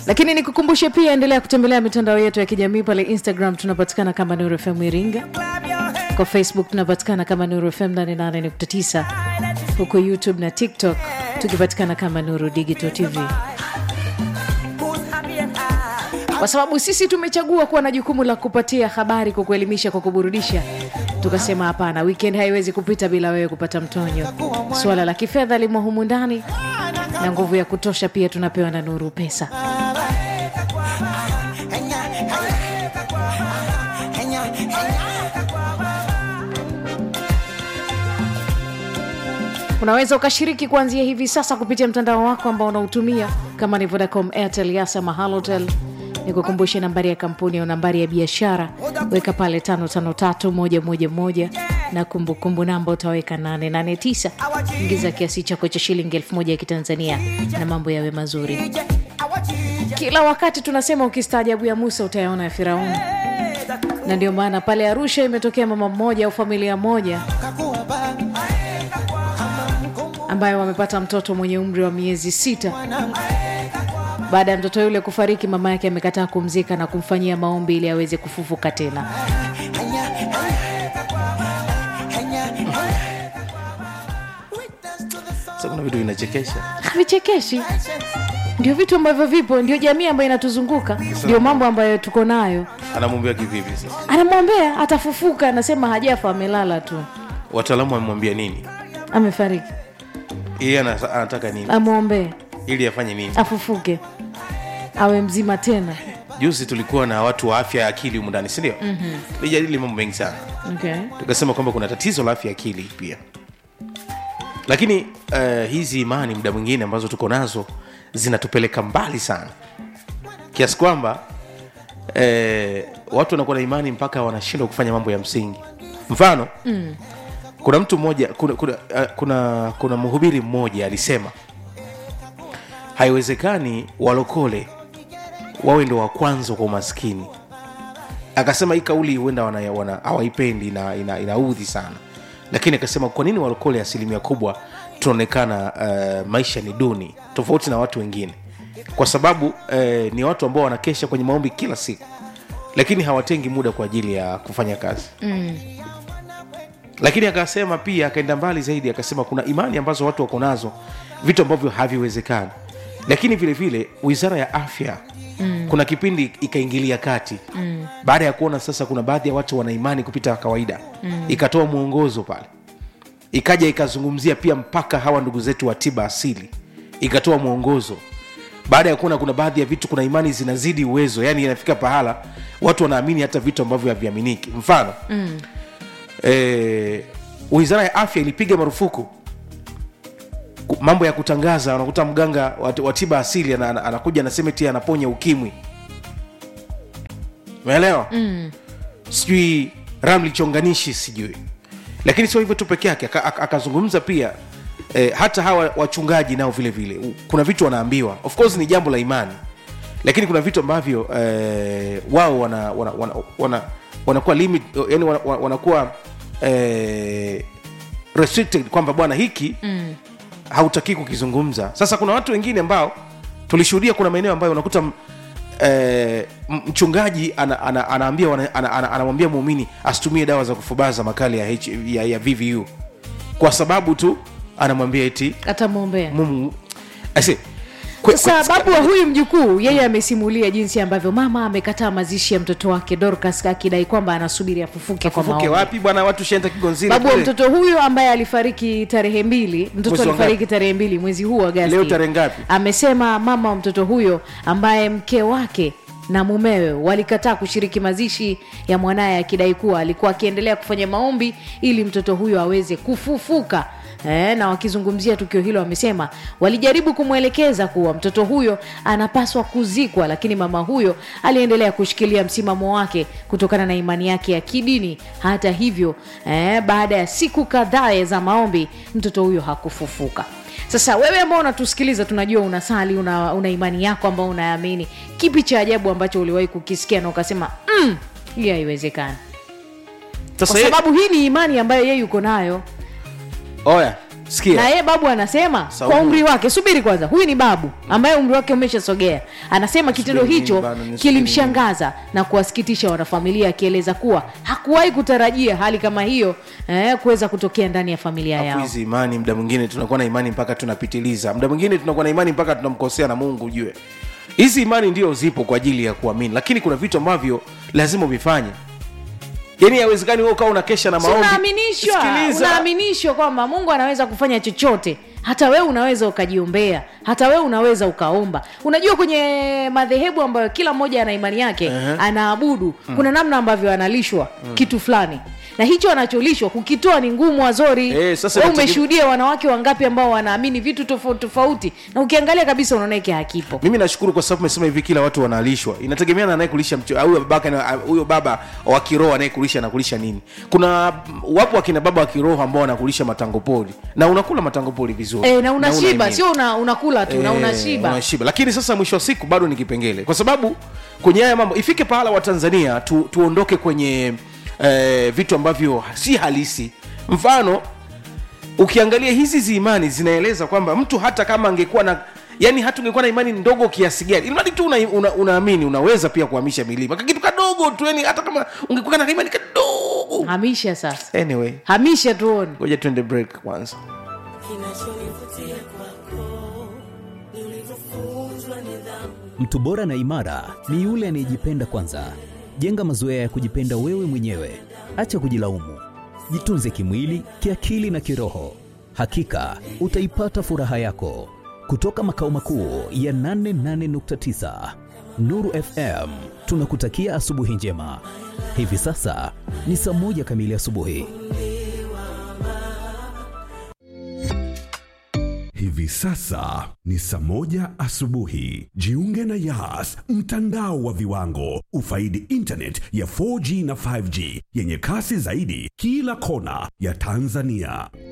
lakini nikukumbushe pia endelea kutembelea mitandao yetu ya kijamii pale instagram tunapatikana kama nuru fm iringa kwa facebook tunapatikana kama nuru fm 88.9 huko youtube na tiktok tukipatikana kama nuru digital tv kwa sababu sisi tumechagua kuwa na jukumu la kupatia habari kwa kuelimisha kwa kuburudisha tukasema hapana weekend haiwezi kupita bila wewe kupata mtonyo suala la kifedha limo humu ndani na nguvu ya kutosha pia tunapewa na nuru pesa unaweza ukashiriki kuanzia hivi sasa kupitia mtandao wako ambao unautumia kama ni vodacom airtel yasa mahalotel nikukumbushe nambari ya kampuni au nambari ya biashara weka pale 553111 na kumbukumbu namba utaweka 889 ingiza kiasi chako cha shilingi 1000 ya kitanzania na mambo yawe mazuri kila wakati tunasema ukistaajabu ya musa utayaona ya firauni na ndio maana pale arusha imetokea mama mmoja au familia moja ambayo wamepata mtoto mwenye umri wa miezi sita baada ya mtoto yule kufariki mama yake amekataa kumzika na kumfanyia maombi ili aweze kufufuka tena Sasa kuna vitu vinachekesha vichekeshi ndio vitu ambavyo vipo ndio jamii ambayo inatuzunguka ndio mambo ambayo tuko nayo anamwambia kivipi sasa anamwombea atafufuka anasema hajafa amelala tu wataalamu wamemwambia nini amefariki yeye ana- anataka nini amwombee ili afanye nini afufuke awe mzima tena juzi tulikuwa na watu wa afya ya akili humu ndani sindio mm-hmm. lijadili mambo mengi sana okay. tukasema kwamba kuna tatizo la afya ya akili pia lakini uh, hizi imani muda mwingine ambazo tuko nazo zinatupeleka mbali sana kiasi kwamba eh, watu wanakuwa na imani mpaka wanashindwa kufanya mambo ya msingi mfano mm. kuna mtu mmoja kuna, kuna, uh, kuna, kuna mhubiri mmoja alisema haiwezekani walokole wawe ndo wa kwanza kwa umaskini akasema hii kauli huenda wana- wana- hawaipendi na ina, inaudhi sana lakini akasema kwa nini walokole asilimia kubwa tunaonekana uh, maisha ni duni tofauti na watu wengine kwa sababu uh, ni watu ambao wanakesha kwenye maombi kila siku lakini hawatengi muda kwa ajili ya kufanya kazi mm. lakini akasema pia akaenda mbali zaidi akasema kuna imani ambazo watu wako nazo vitu ambavyo haviwezekani lakini vile vile wizara ya afya mm. kuna kipindi ikaingilia kati mm. baada ya kuona sasa kuna baadhi ya watu wana imani kupita kawaida mm. ikatoa mwongozo pale ikaja ikazungumzia pia mpaka hawa ndugu zetu wa tiba asili ikatoa mwongozo baada ya kuona kuna baadhi ya vitu kuna imani zinazidi uwezo yani inafika pahala watu wanaamini hata vitu ambavyo haviaminiki mfano mm. e, wizara ya afya ilipiga marufuku ku- mambo ya kutangaza unakuta mganga wa wa tiba asili ana- ana- anakuja anasema ti anaponya ukimwi umeelewa mm. sijui ramli chonganishi sijui lakini sio hivyo tu peke yake aka- aka- akazungumza pia eh, hata hawa wachungaji nao vile vile u- kuna vitu wanaambiwa of course ni jambo la imani lakini kuna vitu ambavyo eh, wao wana, wana, wana, wana, wanakuwa limit yani wana, wana- wanakuwa eh, restricted kwamba bwana hiki mm. hautakii kukizungumza sasa kuna watu wengine ambao tulishuhudia kuna maeneo ambayo unakuta m- eh, m- mchungaji ana, ana, anaambia wana- ana, ana, anamwambia muumini asitumie dawa za kufubaza makali ya, H, ya, ya vvu kwa sababu tu anamwambia eti atamwombea mumu Ase, kwe- sasa kwe- babu wa huyu mjukuu yeye amesimulia jinsi ambavyo mama amekataa mazishi ya mtoto wake dorcas akidai kwamba anasubiri afufuke kwa afufuke maombi wapi bwana watu shenda kigonzini babu wa kule. mtoto huyo ambaye alifariki tarehe mbili mtoto Mwezi wa alifariki tarehe mbili mwezi huu agasti Leo tarehe ngapi? amesema mama wa mtoto huyo ambaye mke wake na mumewe walikataa kushiriki mazishi ya mwanaye akidai kuwa alikuwa akiendelea kufanya maombi ili mtoto huyo aweze kufufuka Eh, na wakizungumzia tukio hilo wamesema walijaribu kumwelekeza kuwa mtoto huyo anapaswa kuzikwa lakini mama huyo aliendelea kushikilia msimamo wake kutokana na imani yake ya kidini hata hivyo eh, baada ya siku kadhaa za maombi mtoto huyo hakufufuka sasa wewe ambao unatusikiliza tunajua unasali una, una imani yako ambao unaamini kipi cha ajabu ambacho uliwahi kukisikia na ukasema mm, hii haiwezekani Sasa kwa ye- sababu hii ni imani ambayo yeye yuko nayo oya Sikia. na yeye babu anasema Saumu. kwa umri wake subiri kwanza huyu ni babu ambaye umri wake umeshasogea anasema kitendo Subiri hicho nini bana, nisubiri kilimshangaza na kuwasikitisha wanafamilia akieleza kuwa hakuwahi kutarajia hali kama hiyo eh, kuweza kutokea ndani ya familia Alafu yao hizi imani muda mwingine tunakuwa na imani mpaka tunapitiliza muda mwingine tunakuwa na imani mpaka tunamkosea na mungu ujue hizi imani ndio zipo kwa ajili ya kuamini lakini kuna vitu ambavyo lazima uvifanye yaani haiwezekani wewe ukawa unakesha na Si maombi unaaminishwa Sikiliza. unaaminishwa kwamba mungu anaweza kufanya chochote hata wewe unaweza ukajiombea hata wewe unaweza ukaomba unajua kwenye madhehebu ambayo kila mmoja ana imani yake Ehe. anaabudu kuna namna ambavyo analishwa kitu fulani na hicho anacholishwa kukitoa ni ngumu wazori Eh, sasa Wewe inategemea- umeshuhudia wanawake wangapi ambao wanaamini vitu tofauti tofauti na ukiangalia kabisa unaona hiki hakipo mimi nashukuru kwa sababu umesema hivi kila watu wanalishwa inategemea na anayekulisha mcho- huyo babake na- huyo baba wa kiroho anayekulisha anakulisha nini kuna wapo wakina baba wa kiroho ambao wanakulisha matangopoli na unakula matangopoli vizuri e, na unashiba unaimini. sio una, unakula tu na Eh, unashiba unashiba lakini sasa mwisho wa siku bado ni kipengele kwa sababu kwenye haya mambo ifike pahala wa tanzania tu, tuondoke kwenye eh, vitu ambavyo si halisi mfano ukiangalia hizi ziimani zinaeleza kwamba mtu hata kama angekuwa na yani hata ungekuwa na imani ndogo kiasi gani ilimradi tu unaamini una, unaamini unaweza pia kuhamisha milima kakitu kadogo tu yani hata kama ungekuwa na imani kadogo hamisha sasa anyway hamisha tuone ngoja tuende break kwanza kinachonivutia kwako ni ulivyofunzwa nidhamu Mtu bora na imara ni yule anayejipenda kwanza. Jenga mazoea ya kujipenda wewe mwenyewe, acha kujilaumu. Jitunze kimwili, kiakili na kiroho. Hakika utaipata furaha yako. Kutoka makao makuu ya 88.9 Nuru FM, tunakutakia asubuhi njema. Hivi sasa ni saa moja kamili asubuhi. Hivi sasa ni saa moja asubuhi. Jiunge na Yas, mtandao wa viwango. Ufaidi internet ya 4G na 5G yenye kasi zaidi kila kona ya Tanzania.